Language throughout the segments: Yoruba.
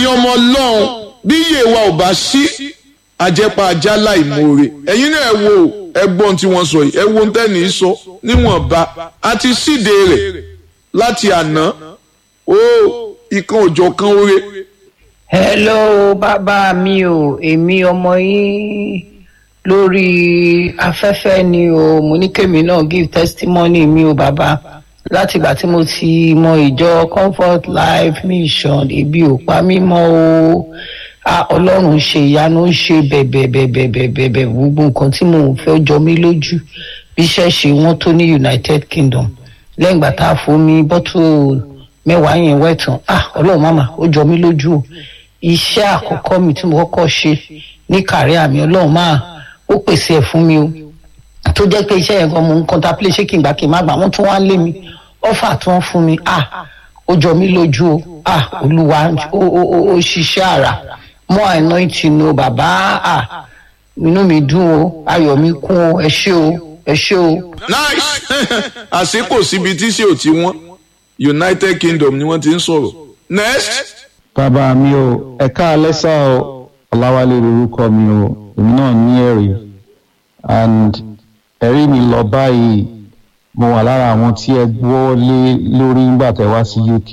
ẹ̀yin ọmọ ọlọ́run bí iye wa ò bá sí àjẹpà ajá láìmoore ẹ̀yin náà ẹ wo ẹgbọ́n tí wọ́n sọ yìí ẹ wo tẹ́ni sọ níwọ̀nba àti síde rẹ̀ láti àná ó ìkan òjò kan oore. hello bàbá mi o èmi ọmọ yín lórí afẹ́fẹ́ ni o mo ní kémi náà give testimony mi o bàbá látìgbà tí mo ti mọ ìjọ comfort life mission ebi ò pa mí mọ́ o ah ọlọ́run ṣe ìyanu ń ṣe bẹ̀bẹ̀bẹ̀bẹ̀bẹ̀bẹ̀ gbogbo nǹkan tí mò ń fẹ́ jọ mí lójú bí iṣẹ́ ṣe wọ́n tó ní united kingdom lẹ́yìn ìgbà tá a fomi bọ́tù mẹ́wàá yẹn wẹ̀tàn ah ọlọ́run màmá ó jọ mí lójú o iṣẹ́ àkọ́kọ́ mi tí mo kọ́kọ́ ṣe ní kàrí àmì ọlọ́run máa ó pèsè ẹ̀ fún mi o tó jẹ́ pé iṣẹ́ yẹn gan mo ń contemplate ṣé kí n gbà kí n má gbà wọ́n tún wá lé mi ọ́fà tí wọ́n fún mi ah ó jọ mí lójú o ah olúwa ó ó ó ó ṣiṣẹ́ àrà mọ́ anointing o bàbá ah inú mi dùn o ayọ̀ mi kún o ẹ ṣé o ẹ ṣé o. nice àṣé kò síbi tí ṣé ò ti wọ́n united kingdom ni wọ́n ti ń sọ̀rọ̀ next. bàbá mi o ẹ̀ka alẹ́sà o ọ̀làwálé lorúkọ mi o èmi náà ní ẹ̀rí and ẹ̀rí mi lọ báyìí mo wà lára àwọn tí ẹ gbọ́ lé lórí nígbà tẹ wá sí uk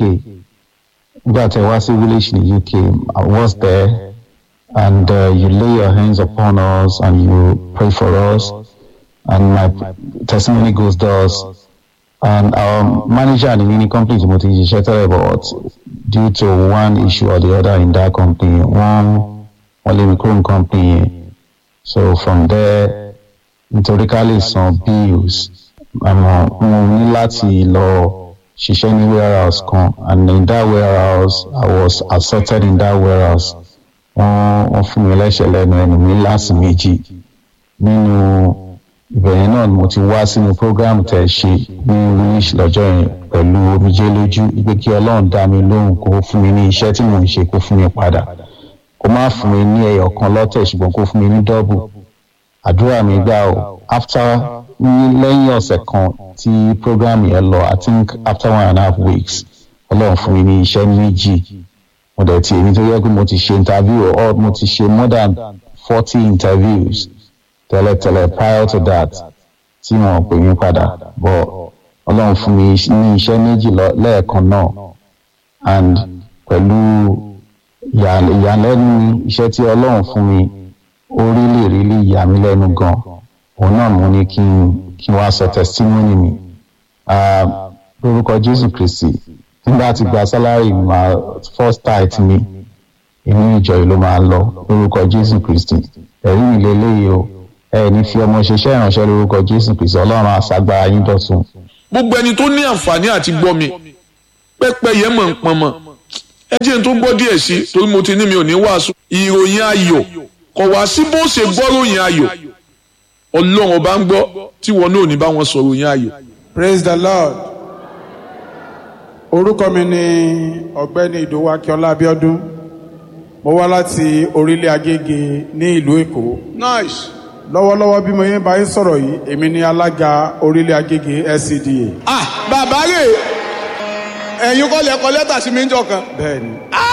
nígbà tẹ wá sí village ní uk i was there and uh, you lay your hands upon us and you pray for us and my testimony goes thus and our manager ní ní company tí mo ti ṣiṣẹ́ tẹ́lẹ̀ but due to one issue or the other in that company wọ́n wọ́n lé mi kúrò ní company yẹn so from there nítorí ká lè san bills àmọ́ mo ní láti lọ ṣiṣẹ́ ní warehouse kan and in that warehouse i was assaulted in that warehouse wọ́n wọ́n fún mi lẹ́sẹ̀ lẹ́nu ẹnu mi láti méjì nínú ìbẹ̀yẹn náà ni mo ti wá sínú program tẹ̀ ṣe ní wish lọ́jọ́ yẹn pẹ̀lú omijé lójú pé kí ọlọ́run dá mi lóhùn kó fún mi ní iṣẹ́ tí mò ń ṣe kó fún mi padà kó má fún mi ní ẹyọ kan lọ́tẹ̀ ṣùgbọ́n kó fún mi ní dọ́bù àdúrà mi gbà o after ní lẹ́yìn ọ̀sẹ̀ kan tí program yẹn lọ i think after one and a half weeks ọlọ́run fún mi ní iṣẹ́ méjì mo dẹ̀ ti èmi tó yẹ pé mo ti ṣe interview or mo ti ṣe more than forty interviews tẹ́lẹ̀tẹ́lẹ̀ prior to that tí wọ́n pè mí padà but ọlọ́run fún mi ní iṣẹ́ méjì lẹ́ẹ̀kan náà and pẹ̀lú ìyàlẹ́nu iṣẹ́ tí ọlọ́run fún mi ó rí lè rí lè yà mí lẹ́nu gan òun náà mo ní kí n kí n wá sọ testimony mi lórúkọ jésù kristi nígbà tí gba salary ma first tithe mi inú ìjọ yìí ló máa lọ lórúkọ jésù kristi ẹ̀rí mi lélẹ́yìí o ẹ ní fi ọmọ ṣiṣẹ́ ìránṣẹ́ lórúkọ jésù kristi ọlọ́run àṣàgbà yín dọ̀tun. gbogbo ẹni tó ní àǹfààní àti gbọ́ mi pẹ́pẹ́ yẹn mọ̀ ń pọn mọ́ ẹ jẹ́ n tó gbọ́ díẹ̀ sí i torí mo ti ní mi ò ní wàásù ìròyìn ayọ̀ kọ̀ wá sí bó ṣe gbọ́ ròyìn ayọ̀ ọlọ́run ọba ń gbọ́ tí wọn náà ò ní bá wọn sọ ròyìn ayọ̀. praise the lord orúkọ mi ni ọ̀gbẹ́ni ìdòwú akínọlá abiodun mo wá láti orílẹ̀ agége ní ìlú èkó nice. lọ́wọ́lọ́wọ́ bí mo yẹn bá yín sọ̀rọ̀ yìí èmi ni alága orílẹ̀ agége scda. ah bàbá rè ẹ̀yin kọ́ lẹ kọ lẹ́tà sí mi ń jọ kan. bẹ́ẹ̀ni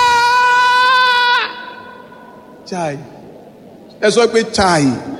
chai ẹ sọ pé chai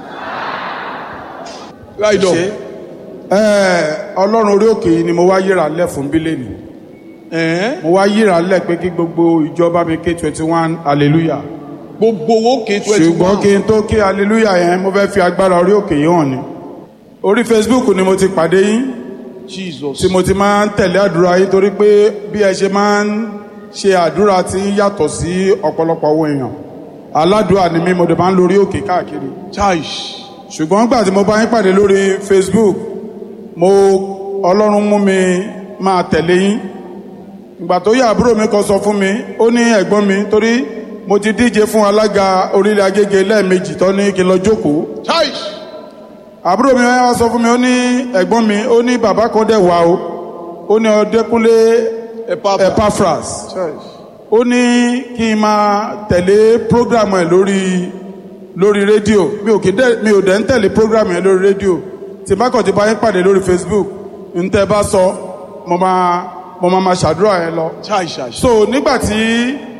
right on. ṣe ẹ ọlọ́run orí òkè yìí ni mo wá yíra lẹ̀ fún bílẹ̀nì Ẹ̀hẹ́n. mo wá yíra lẹ̀ pé kí gbogbo ìjọba mi ké twenty one hallelujah gbogbo owó ké twenty ṣùgbọ́n kí n tó ké hallelujah yẹn mo fẹ́ fi agbára orí òkè yìí hàn ni orí facebook ni mo ti pàdé yín jesus tí mo ti máa ń tẹ̀lé àdúrà yín torí pé bí ẹ ṣe máa ń ṣe àdúrà tí ń yàtọ̀ sí ọ̀pọ̀lọpọ̀ owó èèyàn aládùúrà ni mí mo dẹ̀ máa ń lórí òkè káàkiri chai ṣùgbọ́n nígbà tí mo bá yín pàdé lórí facebook mo ọlọ́run mú mi máa tẹ̀lé yín ìgbà tó yá àbúrò mi kan sọ fún mi ó ní ẹ̀gbọ́n mi torí mo ti díje fún alága orílẹ̀ agége lẹ́ẹ̀mejì tó ní kí n lọ jókòó chai àbúrò mi wá sọ fún mi ó ní ẹ̀gbọ́n mi ó ní bàbá kan dẹ̀ wá o ó ní ọdẹkùnlé epaphras ó ní kí n máa tẹ̀lé program ẹ̀ lórí lórí rédíò mi ò kí dẹ̀ mi ò dẹ̀ ń tẹ̀lé program ẹ̀ lórí rédíò tí bá kàn ti bá yín pàdé lórí facebook ń tẹ́ bá sọ mo máa mo máa máa ṣàdúrà yẹn lọ chai chai so nígbà tí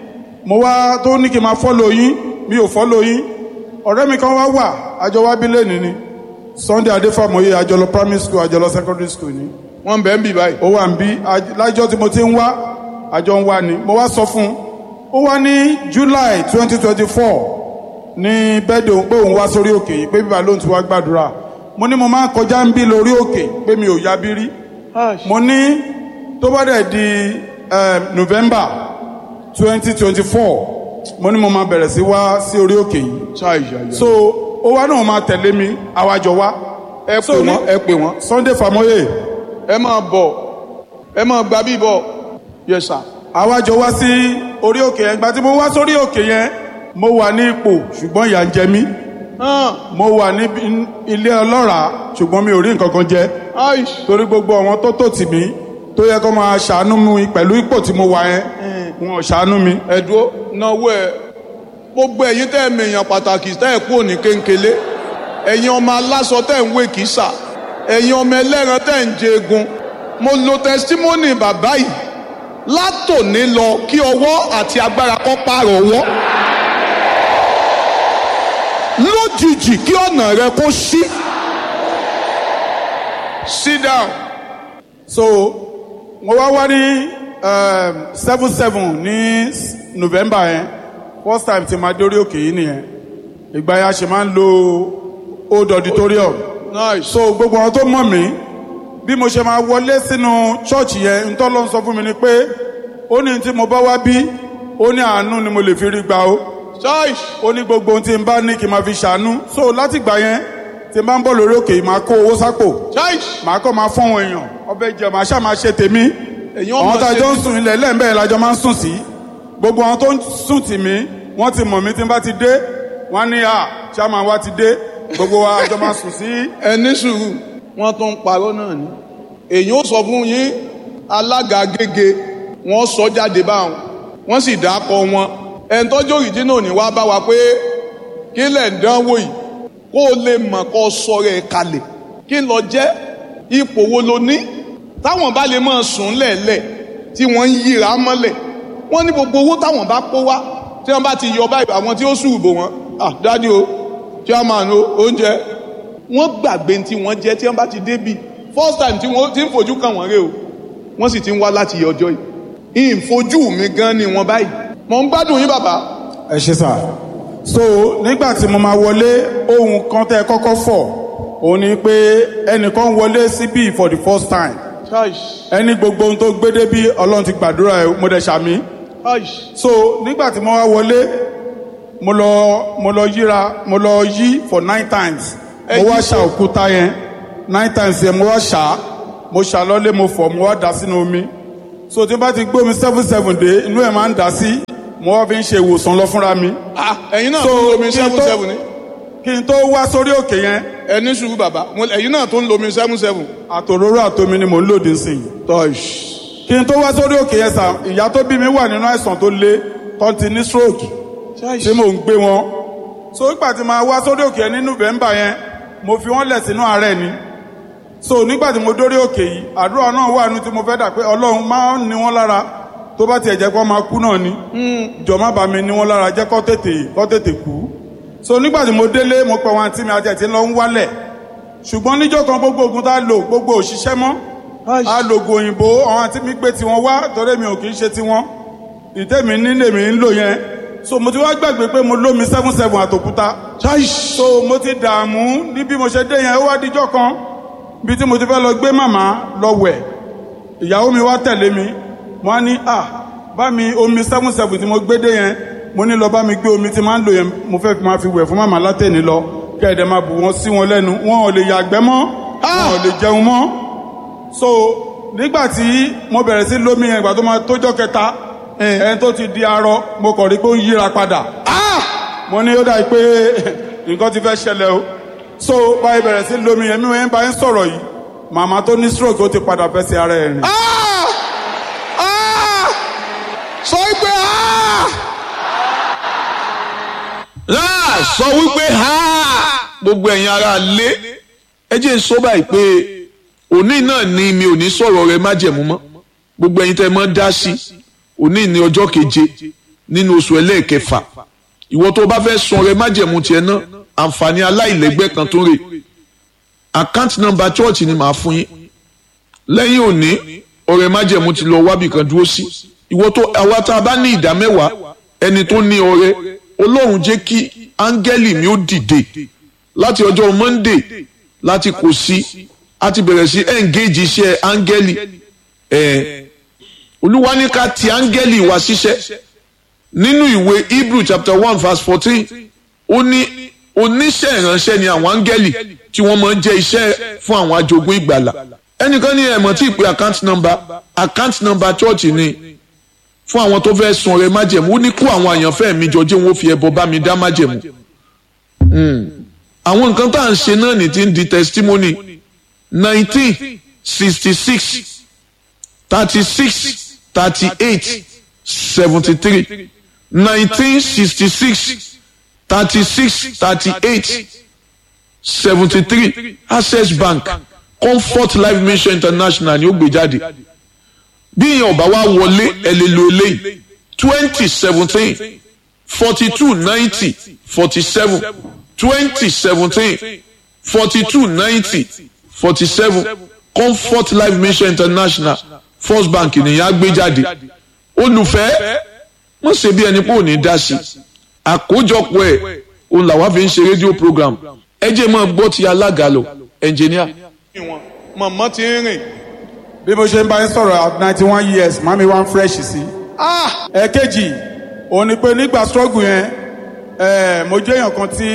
mo wá tó ní kí n máa fọ́lọ̀ yín mi ò fọ́lọ̀ yín ọ̀rẹ́ mi kan wá wà àjọ wá bí lẹ́nìí ni Sunday Adéfàmọ́yé àjọlọ primary school àjọlọ secondary school ni wọ́n bẹ̀ ń bì báyìí. ó wà ń bí aj- lájọ́ tí mo ti ń wá àjọ ń wá ni mo wá sọ fún un ó wá ní July twenty twenty four ní bẹ́ẹ̀dẹ̀ òun pé òun wá sórí òkè yìí pé bíbá lóun ti wá gbàdúrà mo ní mo máa ń kọjá ń bí lórí òkè pé mi ò yá bí rí mo ní tó bá dẹ̀ di eh, November twenty twenty four mo ní mo máa bẹ̀rẹ̀ sí wá sí orí òkè yìí ṣáà ìyá so ó wá náà máa tẹ̀lé mi àwàjọ wá ẹ pè so ní- wọ́n ẹ pè wọ́n. Sunday Famoye ẹ máa bọ̀ ẹ máa gba bí bọ̀ yes sir. àwàjọ wá sí orí òkè yẹn ìgbà tí mo wá sórí òkè yẹn mo wà ní ipò ṣùgbọ́n ìyà ń jẹ mí hàn mo wà ní ilé ọlọ́ràá ṣùgbọ́n mi ò rí nǹkan kan jẹ aish torí gbogbo àwọn tó tò tì mí tó yẹ kó máa ṣàánú mi pẹ̀lú ipò tí mo wà yẹn wọn ò ṣàánú mi. ẹ̀dúró náwó ẹ̀ gbogbo ẹ̀yin tẹ́ ẹ̀ mèèyàn pàtàkì tẹ́ ẹ̀ kú òní kéńkélé ẹ̀yin ọmọ aláṣọ tẹ́ ẹ̀ ń wé kìsà ẹ̀yin ọmọ ẹlẹ́ran tẹ́ ẹ̀ ń jẹ egun mo lo testimony bàbá yìí látòní lọ kí ọwọ́ àti agbára kó pààrọ̀ ọwọ́ lójijì kí ọ̀nà rẹ kó ṣí sit down so mo wá wá ní seven seven ní November yẹn first time tí ma dórí òkè yìí nìyẹn ìgbà yẹn a ṣe máa ń lo old auditorium. nice so gbogbo àwọn tó mọ̀ mí bí mo ṣe máa wọlé sínú ṣọ́ọ̀ṣì yẹn ntọ́ ló ń sọ fún mi ni pé ó ní tí mo bá wá bí ó ní àánú ni mo lè fi rí gbà ó choice ó ní gbogbo ohun tí n bá ní kí n máa fi ṣàánú so láti gbà yẹn tí n bá ń bọ̀ lórí òkè yìí máa kó owó sápò choice màá kọ́ máa fọ́n èèyàn ọbẹ̀ jẹ màá ṣáà máa ṣe tèmi èyàn ọmọ àwọn tá a ṣe jọ ń sùn ilẹ̀ lẹ́ẹ̀mbẹ́ lájọ máa ń sùn sí gbogbo àwọn tó ń sùn tì mí wọ́n ti mọ̀ mí tí n bá ti dé wọ́n á ní à chairman wa ti dé gbogbo wa àjọ máa sùn sí ẹni sùúrù wọn tún ń parọ́ náà ni èyí ó sọ fún yín alága gègé wọn sọ jáde báwọn wọn sì dákọ wọn ẹni tọ́jú òrìjínà ò ní wá bá wa pé kí lẹ̀ ń dánwò yìí kó o lè mọ̀ kó o sọ rẹ̀ kalẹ̀ kí lọ jẹ́ ipò wo lo ní táwọn bá lè máa sùn lẹ̀lẹ̀ tí wọ́n ń yíra mọ́lẹ̀ wọ́n ní gbogbo owó táwọn bá kó wá tí wọ́n bá ti yọ báyìí àwọn tí ó sùn bò wọ́n ah dádì o chairman o oúnjẹ wọ́n gbàgbé tí wọ́n jẹ́ tí wọ́n bá ti débi first time tí wọ́n ti ń fojú kàn wọ́n rè o wọ́n sì ti ń wá láti ọjọ́ yìí ìfojú mi gan ni wọ́n báyìí mò ń gbádùn yín bàbá ẹ ṣe sà so nígbà tí mo máa wọlé ohun kan tẹ́ ẹ kọ́kọ́ fọ̀ òun ni pé ẹnìkan wọlé síbí for the first time ẹni gbogbo ohun tó gbé débí ọlọ́run ti gbàdúrà ẹ mo dẹ̀ ṣàmì so nígbà tí mo wá wọlé mo lọ mo lọ yíra mo lọ yí for nine times Ẹ mo wá yí ṣà so- òkúta yẹn nine times yẹn mo wá ṣà mo ṣà lọ́lé mo fọ̀ mo wá dà sínú omi so tí n bá ti gbé omi seven seven dé inú ẹ̀ máa ń dà sí mo wá fi ń ṣe ìwòsàn lọ fúnra mi ah ẹ̀yin náà So, tó ń lomi kí n seven tó- seven ni kí n tó wá sórí òkè yẹn ẹni sùúrù bàbá mo- ẹ̀yin náà tó ń lomi seven seven àtòróró àtomi ni mò ń lòdì sí i kí n tó wá sórí òkè yẹn sà ìyá tó bí mi wà nínú àìsàn tó le tó ti ní stroke tí mò ń gbé wọn so nígbà tí màá wá sórí òkè yẹn ní november yẹn mo fi wọn lẹ̀ sínú àárẹ̀ ni so nígbà tí mo dórí òkè yìí àdúrà náà wà nínú tí mo fẹ́ dà pé ọlọ́run máa ń ní wọn lára tó bá tiẹ̀ jẹ́ kó máa kú náà ni jọ má bà mí ní wọn lára jẹ́ kó tètè kó tètè kú so nígbà tí mo délé mo pẹ̀ wọn àti mi àti ẹ̀ tí ń lọ ń wálẹ̀ ṣùgbọ́n níjọ́ kan gbogbo oògùn tá a lò gbogbo òṣìṣẹ́ mọ́ a lo oògùn òyìnbó àwọn àti mi gbé tiwọn wá torí mi ò kì í ṣe tiwọn ìtẹ́mi nílé mi ń lò yẹn so mo ti wá gbàgbé pé mo lómi seven seven àtòkúta so mo ti dààmú ní bí mo ṣe dé yẹn ó wá díjọ́ kan bí tí mo ti fẹ́ lọ gbé màmá lọ wẹ̀ ìyàwó mi wá tẹ̀lé mi mo á ní à bá mi omi seven seven tí mo gbé dé yẹn mo ní lọ bá mi gbé omi tí máa ń lò yẹn mo fẹ́ fi máa fi wẹ̀ fún màmá látẹ̀ni lọ kẹ́ẹ̀dẹ̀ máa bù wọ́n sí wọn lẹ́nu wọn ò lè yàgbẹ́ mọ́ wọn ò lè jẹun mọ́ so nígbà tí mo bẹ̀rẹ̀ sí lómi yẹn ìgbà tó máa tójọ́ kẹta ẹni tó ti di arọ mo kàn rí pé ó ń yíra padà mo ní ó dà pé nǹkan ti fẹ́ ṣẹlẹ̀ o so báyìí bẹ̀rẹ̀ sí lómi yẹn mi wọ́n bá ń sọ̀rọ̀ yìí màmá tó ní stroke ó ti padà fẹ́ sí ara ẹ̀ rìn. Ah! Ah! sọ wípé ah! láà sọ wípé ha gbogbo ẹ̀yin ara lé ẹ jẹ́ n sọ báyìí pé òní náà ni mi ò ní sọ̀rọ̀ rẹ májẹ̀mú mọ́ gbogbo ẹ̀yin tẹ́ ẹ mọ́ dá sí òní ní ọjọ́ keje nínú oṣù ẹlẹ́ẹ̀kẹfà ìwọ tó bá fẹ́ sun ọrẹ májẹ̀mú tiẹ̀ náà àǹfààní aláìlẹ́gbẹ́ kan tó rè account number church ni màá fún yín lẹ́yìn òní ọrẹ májẹ̀mú ti lọ wábì kan dúró sí ìwọ tó àwa tá a bá ní ìdá mẹ́wàá ẹni tó ní ọrẹ ọlọ́run jẹ́ kí áńgẹ́lì mi ó dìde láti ọjọ́ monday láti kò sí a ti bẹ̀rẹ̀ sí engage iṣẹ́ áńgẹ́lì ẹ̀ olúwa ní ká ti áńgẹ́lì wá ṣiṣẹ́ nínú ìwé hebrew chapter one verse fourteen ó ní oníṣẹ́ ìránṣẹ́ ni àwọn áńgẹ́lì tí wọ́n máa ń jẹ́ iṣẹ́ fún àwọn ajogun ìgbàlà ẹnìkan ní ẹ̀mọ́ tí ìpè account number account number church ni fún àwọn tó fẹ́ sun ọrẹ májẹ̀mú ó ní kó àwọn àyànfẹ́ mi jọ jẹ́ wọn ó fi ẹbọ bá mi dá májẹ̀mú àwọn nǹkan tá à ń ṣe náà ní ti ń di testimony nineteen sixty six thirty six thirty eight seventy three nineteen sixty six thirty six thirty eight seventy three access bank comfort life mission international ni ó gbé jáde bí ìyẹn ọba wa wọlé ẹ lè lo eléyìí twenty seventeen forty two ninety forty seven twenty seventeen forty two ninety forty seven comfort life mission international first bank nìyẹn á gbé jáde olùfẹ́ wọ́n ṣe bí ẹni pé ò ní dá sí àkójọpọ̀ ẹ̀ òun làwa fi ń ṣe rédíò program ẹ jẹ́ máa gbọ́ ti alága lọ ẹnjìníà. mọ̀mọ́ ti ń rìn bí mo ṣe ń bá yín sọ̀rọ̀ at ninety one years màmí wá ń fresh sí. ẹ̀ẹ́kejì òun ni pé nígbà struggle yẹn ẹ̀ẹ́ mo jẹ́ èèyàn kan tí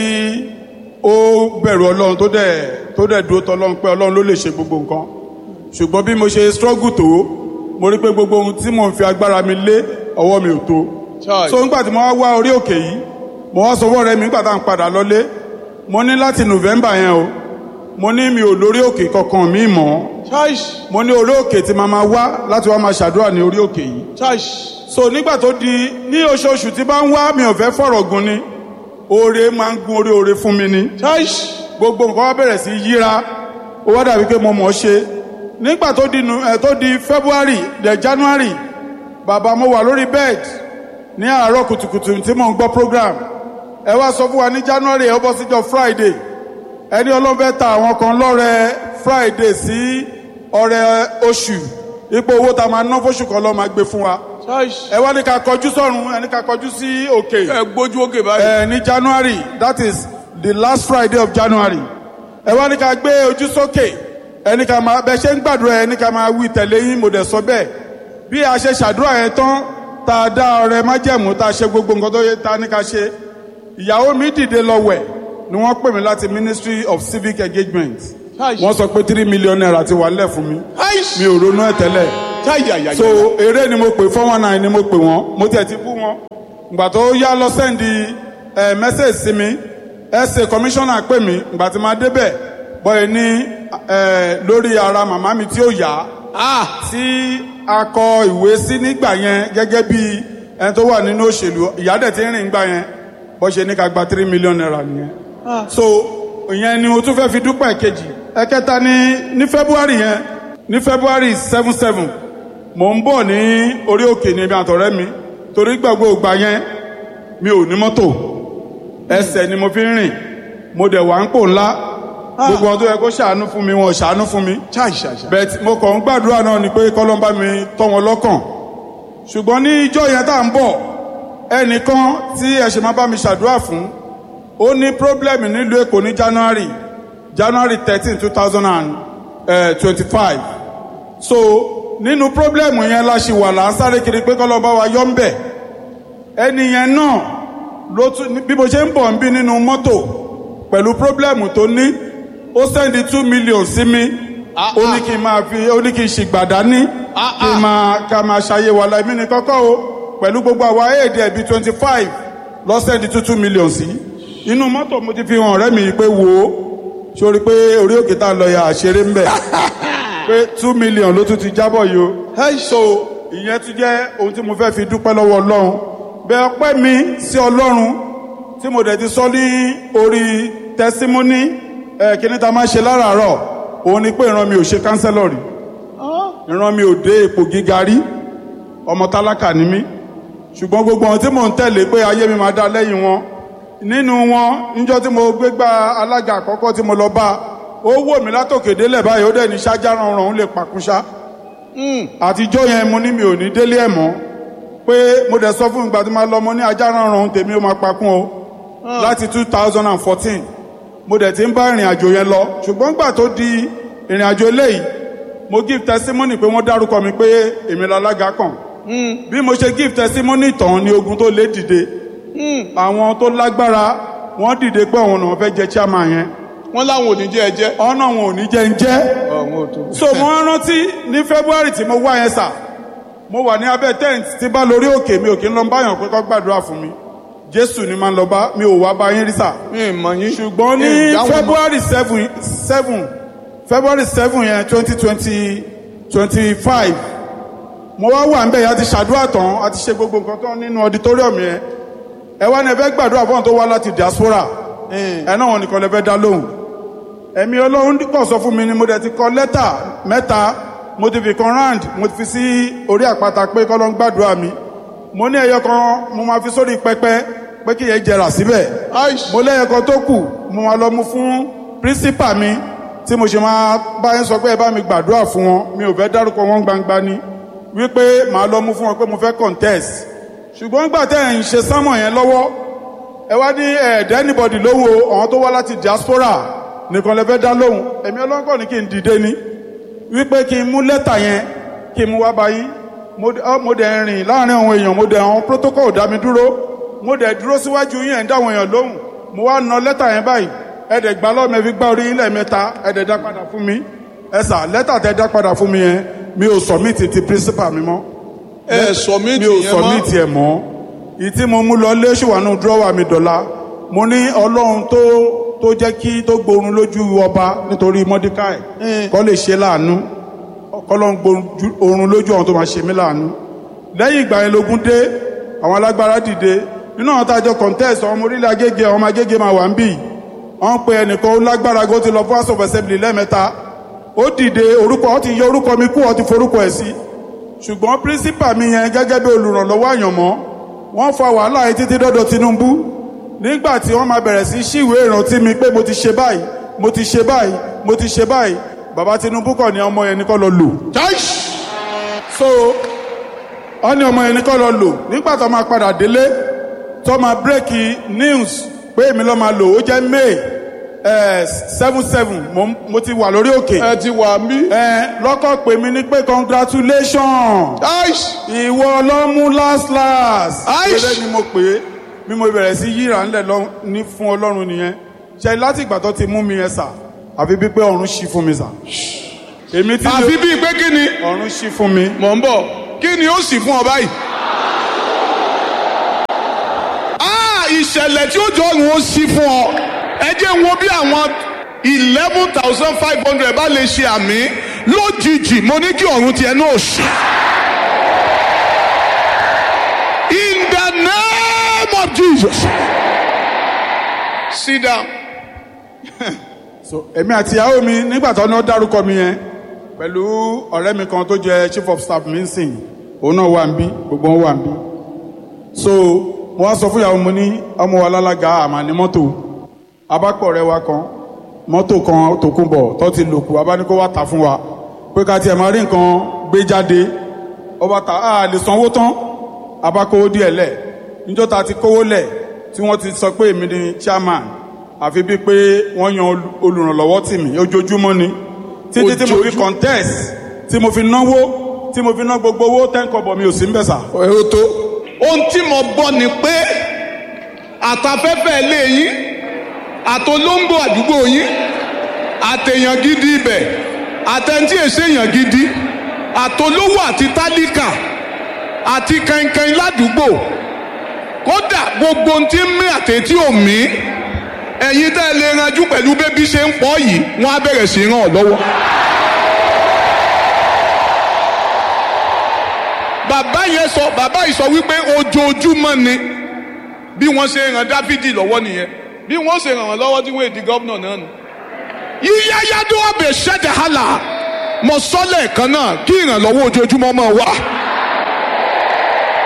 ó bẹ̀rù ọlọ́run tó dẹ̀ tó dẹ̀ dúró tọ́lọ́run pé ọlọ́run ló lè ṣe gbogbo nǹkan ṣùgbọ́n bí mo ṣe struggle tó mo rí pé gbogbo ohun tí mò ń fi agbára mi lé ọwọ́ mi ò tó so nígbà tí mo wá wá orí òkè yìí mo wá sọ fún ọ̀rẹ́ mi nígbà tá à ń padà lọlé mo ní láti november yẹn o mo ní mi ò lórí òkè kankan mi mọ́ mo ní orí òkè tí màá máa wá láti wá máa ṣàdúrà ní orí òkè yìí so nígbà tó di ní oṣooṣù tí bá ń wá mi ò fẹ́ fọ̀rọ̀ gun ni oore máa ń gun orí oore fún mi ni gbogbo nǹkan wá bẹ̀rẹ̀ sí yíra ó wá dàbí pé mo mọ̀ ọ́ ṣe nígbà tó di nu ẹ tó di february the january bàbá mo wà lórí bed ní àárọ̀ kùtùkùtù tí mò ń gbọ́ program ẹ wá sọ fún wa ní january ẹ ó bọ́ síjọ́ friday ẹni ọlọ́run fẹ́ ta àwọn kan lọ́rẹ friday sí ọrẹ oṣù ipò owó tá a máa ná fóṣù kan lọ́ọ́ máa gbé fún wa ẹ wá ní ká kọjú sọ́run ẹ ní ká kọjú sí òkè ẹ gbójú òkè báyìí. ẹ ní january that is the last friday of january ẹ wá ní ká gbé ojú sókè ẹni ká máa bẹ ṣe ń gbàdúrà ẹni ká máa wí tẹ̀lé yín mo dẹ̀ sọ bẹ́ẹ̀ bí a ṣe ṣàdúrà yẹn tán tá a dá ọrẹ májẹ̀mú tá a ṣe gbogbo nǹkan tó yẹ tá a ní ká ṣe ìyàwó mi dìde lọ wẹ̀ ni wọ́n pè mí láti ministry of civic engagement wọ́n sọ pé three million naira ti wà nílẹ̀ fún mi mi ò ronú ẹ̀ tẹ́lẹ̀ so eré ni mo pè four one nine ni mo pè wọ́n mo tiẹ̀ ti bú wọn ìgbà tó yá lọ sẹ́ndì ẹ̀ mẹ́sẹ̀gì sí mi ẹ̀sẹ̀ kọmíṣánná pè mí ìgbà tí máa débẹ̀ bọ́ẹ̀ ní lórí ara màmá mi tí ó yá tí a kọ ìwé sí nígbà yẹn gẹ́gẹ́ bí ẹni tó wà nínú òṣèlú ìyá dẹ̀ ti ń rìn gbà yẹn bọ́ ṣe ní ká gba three million naira nìyẹn so ìyẹn ni o tún fẹ́ fi dúpẹ́ kejì ẹ̀kẹta ní ní february yẹn ní february seven seven mò ń bọ̀ ní orí òkè ní ibi àtọ̀rẹ́ mi torí gbàgbọ́ ògbà yẹn mi ò ní mọ́tò ẹsẹ̀ ni mo fi ń rìn mo dẹ̀ wà ń pò ńlá gbogbo ọdún yẹ kó ṣàánú fún mi wọn ò ṣàánú fún mi bẹ́ẹ̀ mo kàn ń gbàdúrà náà ni pé kọ́lọ́mbà mi tọ́ wọn lọ́kàn ṣùgbọ́n ní ìjọ yẹn tá à ń bọ̀ ẹnìkan tí ẹ ṣe máa bá mi ṣàdúrà fún ó ní pírọ́blẹ́mù nílùú èkó ní january january thirteen two thousand and twenty-five so nínú pírọ́blẹ́mù yẹn la ṣì wà là ń sáré kiri pé kọ́lọ́mbà wa yọ ń bẹ̀ ẹni yẹn náà ló tún bí mo ṣe ń bọ̀ ń bí nínú mọ́tò pẹ̀lú pírọ́blẹ́mù tó ní ó sẹ́ndí two million sí mi ó ní kí n máa fi ó ní kí n ṣì gbàdá ní kí n máa ká máa ṣàyè wà láìmí ní kọ́kọ́ o pẹ̀lú gbogbo àwa èdè ẹ̀bí twenty five lọ sẹ́ndí two two million sí inú mọ́tò mo ti fi hàn ọ̀rẹ́ mi pé wò ó sórí pé orí òkè tá a lọ ya àṣeré ń bẹ̀ pé two million ló tún ti jábọ̀ yìí o so ìyẹn tún jẹ́ ohun tí mo fẹ́ fi dúpẹ́ lọ́wọ́ ọlọ́run bẹ́ẹ̀ ọpẹ́ mi sí ọlọ́run tí mo dẹ̀ ti sọ ní orí tẹsímọ́nì ẹ̀ kíní ta máa ṣe láràárọ̀ òun ni pé ìran mi ò ṣe kánsẹ́lọ̀ rí ìran mi ò dé ipò gíga rí ọmọ tálákà ni mí ṣùgbọ́n gbogbo ohun tí mò ń tẹ̀lé pé ayé mi máa dá lẹ́yìn wọn nínú wọn níjọ́ tí mo gbégbá alága àkọ́kọ́ tí mo lọ bá ó wò mí látòkè délẹ̀ báyìí ó dẹ̀ ní ṣáájá rọrùn òun lè pàkúṣá àtijọ́ yẹn mo ní mi ò ní délé ẹ̀ mọ́ pé mo dẹ̀ sọ fún ìgbà tí máa lọ mo ní ajá rọrùn tèmi ó máa pakún o láti two thousand and fourteen mo dẹ̀ ti ń bá ìrìn àjò yẹn lọ ṣùgbọ́n gbà tó di ìrìn àjò eléyìí mo give testimony pé wọ́n dárúkọ mi pé èmi lálága kàn bí mo ṣe give testimony tán ni ogun tó lé dìde àwọn tó lágbára wọ́n dìde pé àwọn náà fẹ́ jẹ chairman yẹn wọ́n láwọn ò ní jẹ́ ẹ jẹ́. ọ̀nà wọn ò ní jẹ́ ń jẹ́ so mo wá rántí ní february tí mo wá yẹn sà mo wà ní abẹ́ tent tí bá lórí òkè mi ò kí ń lọ báyàn pé kó gbàdúrà fún mi jésù ni máa ń lọ bá mi ò wá bá yín rí sà mi ì mọ̀ yín. ṣùgbọ́n ní Mi ì dáhùn mọ́. february seven seven february seven yẹn twenty twenty twenty five mo wá wà níbẹ̀ yẹn a ti ṣàdúrà tán a ti ṣe gbogbo nǹkan tán nínú auditorium yẹn ẹ wá ní ẹ fẹ́ gbàdúrà fún àwọn tó wá láti diaspora ẹ náà wọn nìkan lè fẹ́ dá lóhùn ẹ̀mí ọlọ́run kọ̀ sọ fún mi ni mo dẹ̀ ti kọ lẹ́tà mẹ́ta mo ti fi kan round mo ti fi sí orí àpáta pé kọ́ ló ń gbàdúrà mi mo ní ẹyọ kan mo máa fi sórí pẹpẹ pé kí yẹn jẹrà síbẹ̀ Aish. mo lẹ́yọ kan tó kù mo máa lọ mú fún principal mi tí mo ṣe máa bá yín sọ pé ẹ bá mi gbàdúrà fún wọn mi ò fẹ́ dárúkọ wọn gbangba ni wípé màá lọ mú fún wọn pé mo fẹ́ contest ṣùgbọ́n gbà tẹ́ ẹ̀ ń ṣe sámọ̀ yẹn lọ́wọ́ ẹ wá ní ẹ̀ẹ́dẹ́ anybody lówó àwọn tó wá láti diaspora nìkan lè fẹ́ dá lóhùn èmi ọlọ́kọ̀ ní kí n dìde ni wípé kí n mú lẹ́tà yẹn kí n mú wá báyìí mo dẹ̀- ọ, mo dẹ̀ rìn láàrin àwọn èèyàn mo dẹ̀ àwọn protocol dá mi dúró mo dẹ̀ dúró síwájú yín ẹ̀ ń dá àwọn èèyàn lóhùn mo wá na lẹ́tà yẹn báyìí ẹ̀dẹ̀ gbà lọ́mọ ẹ fi gbá orí ilẹ̀ mẹ́ta ẹ̀dẹ̀ dá padà fún mi ẹ sà lẹ́tà tẹ dá padà fún mi yẹn mi ò submit ti principal mi mọ́ ẹ submit mi ò yẹn mọ́. submit ẹ̀ mọ́ ìyí tí mo mú lọ lé ṣùwánú dúrọ́wà mi dọ̀la mo ní ọlọ́run tó tó jẹ́ kí tó gborun lójú ọba nítorí mọ́díkàì kọ́ lè ṣe láàánú kọ́lọ́n gborun lójú àwọn tó máa ṣe mí láàánú lẹ́yìn ìgbà yẹn lógún dé àwọn alágbára dìde nínú àwọn tájọ contest ọmọ orílẹ̀ agége ọmọ agége máa wà ń bì wọ́n pe ẹnìkan ó lágbára gó ti lọ fún house of assembly lẹ́ẹ̀mẹ́ta ó dìde orúkọ ó ti yọ orúkọ mi kú ó ti forúkọ ẹ̀ sí ṣùgbọ́n pírísípà mi yẹn gẹ́gẹ́ bí olùrànlọ́wọ́ àyànmọ́ wọ́n fa wàhálà yìí títí dọ́dọ̀ Tinubu nígbà tí wọ́n máa bẹ̀rẹ̀ sí ṣíwèé ìrántí mi pé mo ti ṣe báyìí mo ti ṣe báyìí mo ti ṣe báyìí bàbá Tinubu kọ̀ ní ọmọ yẹn ní kọ́ lọ lò Aish. so wọ́n ní ọmọ yẹn ní kọ́ lọ lò nígbà tó máa padà délé tó máa bírèkì news pé èmi lọ́ máa lò ó jẹ́ May seven seven mo ti wà lórí òkè ẹ ti wà mí. ẹ lọ́kọ̀ pè mí ní pé congratulations Aish. ìwọ ló mú last last. Aish. eré ni mo pè é bí mo bẹ̀rẹ̀ sí yíra ńlẹ̀ lọ ní fún ọlọ́run nìyẹn ṣe láti ìgbà tó ti mú mi yẹn sà àfi bí pé ọ̀run ṣí fún mi sà. èmi tí àfi bíi pé kí ni ọ̀run ṣí fún mi. mọ̀ ń bọ̀ kí ni ó sì fún ọ báyìí. Ah, ìṣẹ̀lẹ̀ tí ó jọ ọ̀run ó sí fún ọ ẹ jẹ́ n wo bí àwọn eleven thousand five hundred bá lè ṣe àmì lójijì mo ní kí ọ̀run tiẹ̀ náà ṣe. In the name of Jesus. Sit down. so èmi àti ìyàwó mi nígbà tó náà dárúkọ mi yẹn pẹ̀lú ọ̀rẹ́ mi kan tó jẹ́ chief of staff mi ń sìn òun náà wà ń bí gbogbo wọn wà ń bí so mo wá sọ fún ìyàwó mi ní ọmọ wa lálága àmà ní mọ́tò abápọ̀ rẹ wa kan mọ́tò kan tó kún bọ̀ tó ti lòkù abánikó wá tà fún wa pé ká tiẹ̀ máa rí nǹkan gbé jáde ọba tà á lè sanwó tán abákówó díẹ̀ lẹ̀ níjọ́ ta ti kówó lẹ̀ tí wọ́n ti sọ pé èmi ni chairman àfi bíi pé wọ́n yan ol- olùrànlọ́wọ́ tì mí ojoojúmọ́ ni títí tí mo fi Ojoojúmọ́? contest tí mo fi náwó tí mo fi ná gbogbo owó ten kọ́bọ̀ mi ò sí ń bẹ̀ sà. ẹ̀rọ tó. ohun tí mo gbọ́ ni pé àtafẹ́fẹ́ ilé yín àtolóńgbò àdúgbò yín àtẹ̀yàn gidi ibẹ̀ àtẹ̀ntì èsèyàn gidi àtolówó àti tálíkà àti kẹ̀kẹ́ ládùúgbò kódà gbogbo ohun tí ń mí àtẹ̀tí ò mí ẹ̀yin tẹ́ ẹ lè ranjú pẹ̀lú bébí ṣe ń pọ̀ yìí wọ́n á bẹ̀rẹ̀ sí í ràn ọ́ lọ́wọ́. bàbá yẹn sọ bàbá yìí sọ wípé ojoojúmọ́ ni bí wọ́n ṣe ràn dáfídì lọ́wọ́ nìyẹn bí wọ́n ṣe ràn wọ́n lọ́wọ́ tí wọ́n èdè gọ́vnà náà nù. yíyá yádó ọbẹ̀ ṣẹ́jà hàlà mọ sọ́lẹ̀ kan náà kí ìrànlọ́wọ́ ojoojúmọ́ máa wà.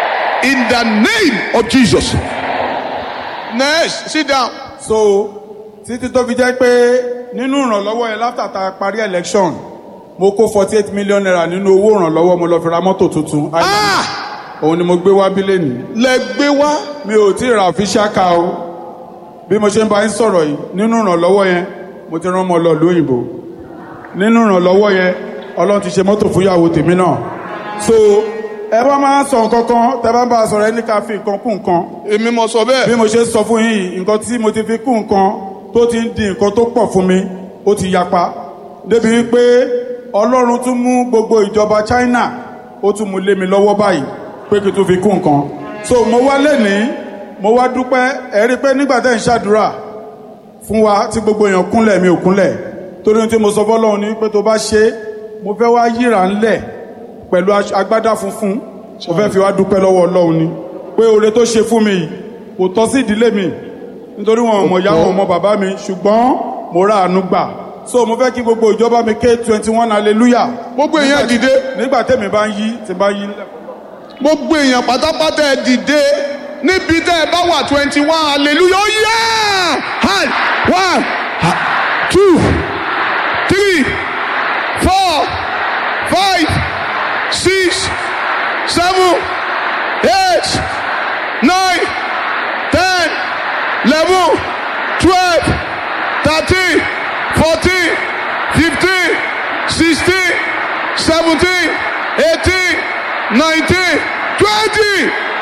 in the name of Jesus. Next, sit down. so títí tó fi jẹ́ pé nínú ìrànlọ́wọ́ yẹn láfta ta parí election mo kó forty eight million naira nínú owó ìrànlọ́wọ́ mo lọ fi ra mọ́tò tuntun Ah! òun ni mo gbé wá bílẹ̀ ní. Lẹ gbé wá. mi ò tí ì ra official car o bí mo ṣe ń bá yín sọ̀rọ̀ yìí nínú ìrànlọ́wọ́ yẹn mo ti rán ọmọ lọ lóyìnbó nínú ìrànlọ́wọ́ yẹn ọlọ́run ti ṣe mọ́tò fún ìyàwó tèmi náà so ẹ bá máa ń sọ nǹkan kan tẹ bá ń bá a sọ̀rọ̀ ẹ ní ká fi nǹkan kún nǹkan Èmi mo sọ bẹ́ẹ̀. bí mo ṣe sọ fún yín yìí, nǹkan tí mo ti fi kún nǹkan tó ti ń di nǹkan tó pọ̀ fún mi ó ti yapa débi wípé ọlọ́run tún mú gbogbo ìjọba China ó tún mú lé mi lọ́wọ́ báyìí pé kí n tún fi kún nǹkan so mo wá lẹ́nìí mo wá dúpẹ́ ẹ rí i pé nígbà tẹ́ ń ṣàdúrà fún wa tí gbogbo èèyàn kúnlẹ̀ mi ò kúnlẹ̀ torí ohun tí mo sọ fọ́lọ́run ni pé tó bá ṣe é, mo fẹ́ wá yíra ńlẹ̀ pẹ̀lú aṣọ- agbádá funfun mo fẹ́ fi wá dúpẹ́ lọ́wọ́ ọlọ́run ni pé oore tó ṣe fún mi yìí kò tọ́ sí ìdílé mi nítorí wọn ò mọ̀ ìyá wọn ò mọ̀ bàbá mi ṣùgbọ́n mo ra àánú gbà so mo fẹ́ kí gbogbo ìjọba mi ké twenty one hallelujah Gbogbo èèyàn dìde. nígbà tèmi bá ń yí tí bá yí Gbogbo èèyàn pátápátá ẹ dìde níbi tẹ́ ẹ bá wà twenty one hallelujah ó yá hand one ha- two three four five six seven eight nine ten eleven twelve thirteen fourteen fifteen sixteen seventeen eighteen nineteen twenty.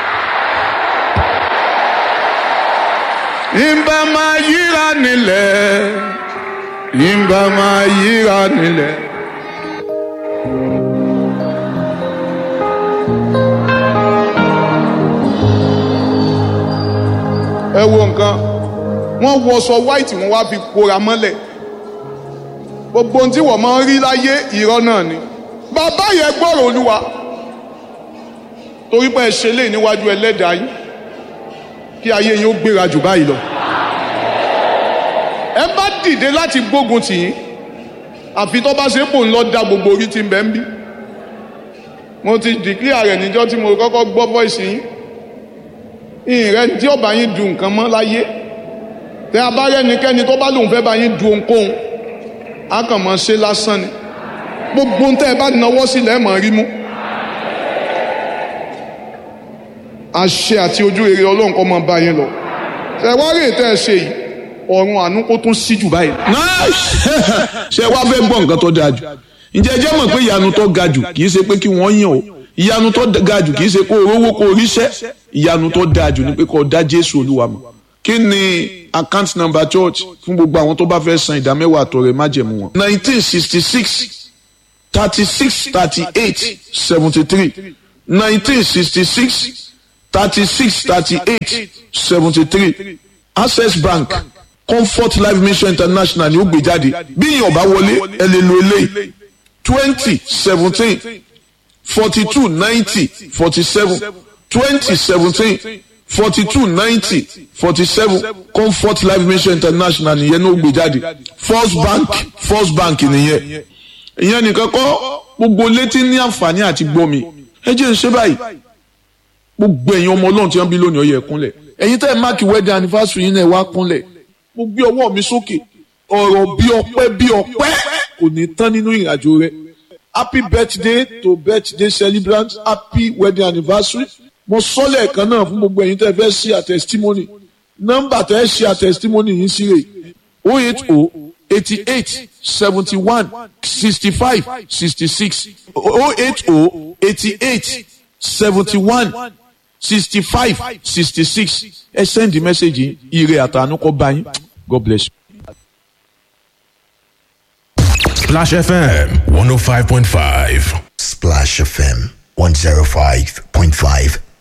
Ìbá máa yíra nílẹ̀, ìbá máa yíra nílẹ̀. Ẹ wo nǹkan, wọ́n wọṣọ white wọ́n wá fi kóra mọ́lẹ̀. Gbogbo ohun tí wọ́n máa ń rí láyé irọ́ náà ni. Bàbá yẹn gbọ́rọ̀ Olúwa torí pé ẹ ṣe lé níwájú ẹlẹ́dàá yín kí ayé yín ó gbéra jù báyìí lọ. ẹ bá dìde láti gbógun tì yín àfi tó bá ṣe pò ń lọ da gbogbo orí tí ń bẹ ń bí. mo ti dìklíà rẹ̀ níjọ́ tí mo kọ́kọ́ gbọ́ voice yín ìrẹ́ tí ọba yín du nǹkan mọ́ láyé tẹ abárẹ́nikẹ́ni tó bá lòun fẹ́ bá yín du ohunkóhun á kàn mọ́ ṣe lásán ni gbogbo ń tẹ́ ẹ bá náwó sílẹ̀ ẹ̀ mọ̀ rí mú. àṣẹ àti ojú rere ọlọ́run kọ́ máa bá yín lọ. ṣe wá rèé tẹ́ ẹ ṣe yìí ọ̀run àánú kó tún sí jù báyìí. ṣe wá fẹ́ gbọ́ nǹkan tó dáa jù ǹjẹ́ ẹ jẹ́ mọ̀ pé ìyanu tó ga jù kì í ṣe pé kí wọ́n yàn o ìyanu tó ga jù kì í ṣe kó o rówó kó o ríṣẹ́ ìyanu tó dáa jù ni pé kó o dá jésù olúwa mọ̀ kí ni account number church fún gbogbo àwọn tó bá fẹ́ san ìdámẹ́wàá àtọrẹ májẹ̀mú wọn. nineteen sixty six thirty six thirty eight seventy three nineteen sixty six thirty six thirty eight seventy three access bank comfort life mission international ni ó gbé jáde bí yìí ọba wọlé ẹ lè lo eléyìí twenty seventeen forty two ninety forty seven twenty seventeen forty two ninety forty seven comfort life mission international nìyẹn ní ó gbé jáde first bank first bank nìyẹn ìyẹn nìkan kọ́ gbogbo létí ní àǹfààní àti gbọ́ mi ẹ jẹ́ ń ṣe báyìí gbogbo ẹ̀yin ọmọ ọlọ́run tí wọ́n bí lónìí ó yẹ kúnlẹ̀ ẹ̀yin tẹ́ ẹ máàkì wedding anniversary yín náà ẹ wá kúnlẹ̀ mo gbé ọwọ́ mi sókè ọ̀rọ̀ bí ọpẹ́ bí ọpẹ́ kò ní tán nínú ìrìnàjò rẹ happy birthday to birthday celebrant happy wedding anniversary mo sọ lẹ́ẹ̀kan náà fún gbogbo ẹ̀yin tẹ́ ẹ fẹ́ ṣe àtẹ̀sítímọ́nì nọ́mbà tẹ́ ẹ ṣe àtẹ̀sítímọ́nì yín sí rè o eight o eighty eight seventy one sixty five sixty six o eight o eighty eight seventy one sixty five sixty six ẹ send the message yìí ire àtànú kọ bá yín god bless you. Splash FM 105.5. Splash FM 105.5